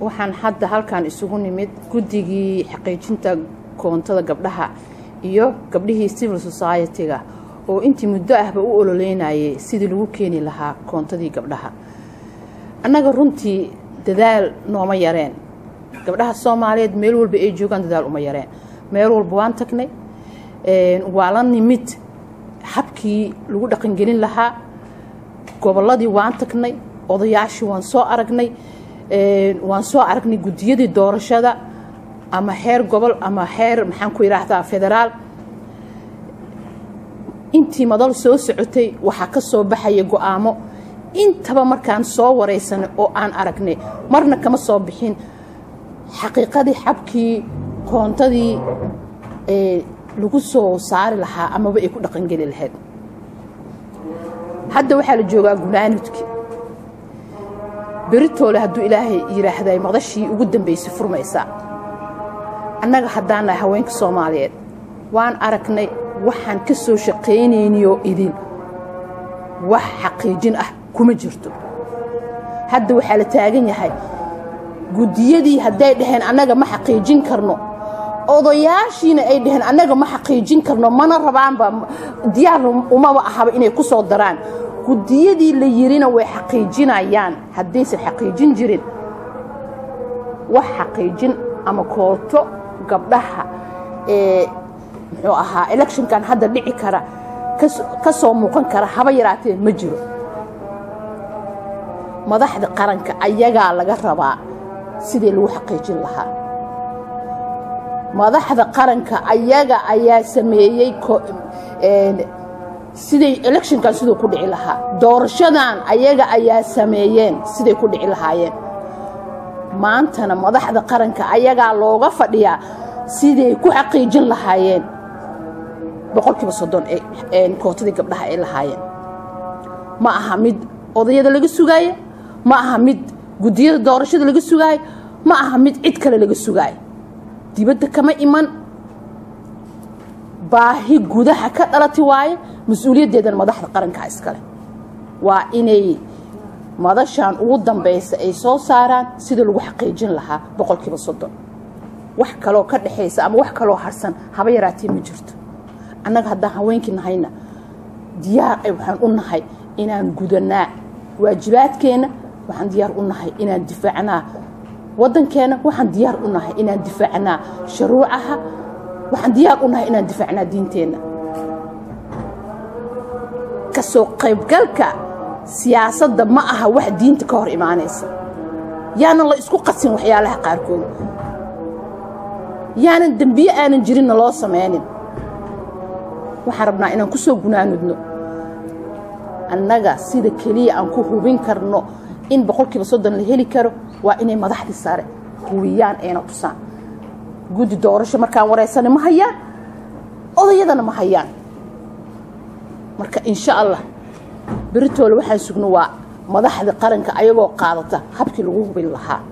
waxaan hadda halkan isugu nimid guddigii xaqiijinta koontada gabdhaha iyo gabdhihii civil society-ga oo intii muddo ahba u ololeynayay sidii lagu keeni lahaa koontadii gabdhaha annaga runtii dadaal nooma yareen gabdhaha soomaaliyeed meel walba ay joogaan dadaal uma yareen meel walba waan tagnay waa la nimid habkii lagu dhaqangelin lahaa gobolladii waan tagnay odayaashii waan soo aragnay waan soo aragnay guddiyadii doorashada ama heer gobol ama heer maxaan ku yidhaahdaa federaal intii madal soo socotay waxaa ka soo baxaya go-aamo intaba markaan soo waraysanay oo aan aragnay marna kama soo bixin xaqiiqadii xabkii koontadii lagu soo saari lahaa amaba ay ku dhaqangeli lahayd hadda waxaa la joogaa gunaanudki beritoole hadduu ilaahay yidhaahday maqdashii ugu dambaysay furmaysaa annaga haddaan nahay haweenka soomaaliyeed waan aragnay waxaan ka soo shaqaynaynayoo idin wax xaqiijin ah kuma jirto hadda waxaa la taagan yahay guddiyadii hadday dhaheen annaga ma xaqiijin karno odayaashiina ay dhaheen annaga ma xaqiijin karno mana rabaanba diyaar umaba ahaba inay ku soo daraan guddiyadii la yirina way xaqiijinayaan haddaysan xaqiijin jirin wax xaqiijin ama kooto gabdhaha ee muxuu ahaa electionkan hadda dhici kara ka soo muuqan kara haba yaraatee ma jiro madaxda qaranka ayagaa laga rabaa sidii lagu xaqiijin lahaa madaxda qaranka ayaga ayaa sameeyey siday electionkan siduu ku dhici lahaa doorashadan ayaga ayaa sameeyeen siday ku dhici lahaayeen maantana madaxda qaranka ayagaa looga fadhiyaa siday ku xaqiijin lahaayeen boqolkiiba soddon ee kootadii gabdhaha ay lahaayeen ma aha mid odayada laga sugaayo ma aha mid guddiyada doorashada laga sugaayo ma aha mid cid kale laga sugaayo dibadda kama iman baahi gudaha ka dhalati waaye mas-uuliyaddeedana madaxda qarankaa iskale waa inay madashan ugu dambaysa ay soo saaraan sidii lagu xaqiijin lahaa boqolkiiba soddon wax kaloo ka dhexaysa ama wax kaloo harsan haba yaraatee ma jirto annaga haddaan haweenkii nahayna diyaar ay waxaan u nahay inaan gudanaa waajibaadkeenna waxaan diyaar u nahay inaan difaacnaa waddankeenna waxaan diyaar u nahay inaan difaacnaa shuruucaha waxaan diyaar u nahay inaan difaacnaa diinteenna kasoo qaybgalka siyaasadda ma aha wax diinta ka hor imaanaysa yaanan la isku qasin waxyaalaha qaarkood yaanan dembiye aanan jirinna loo samaynin waxaan rabnaa inaan ku soo gunaanudno annaga sida keliya aan ku hubin karno in boqolkiiba soddon la heli karo waa inay madaxdii sare hubiyaan ayna tusaan guddi doorasho markaan wareysana ma hayaan odayadana ma hayaan marka insha allah beritoole waxaan sugno waa madaxda qaranka ayagoo qaadata habkii lagu hubin lahaa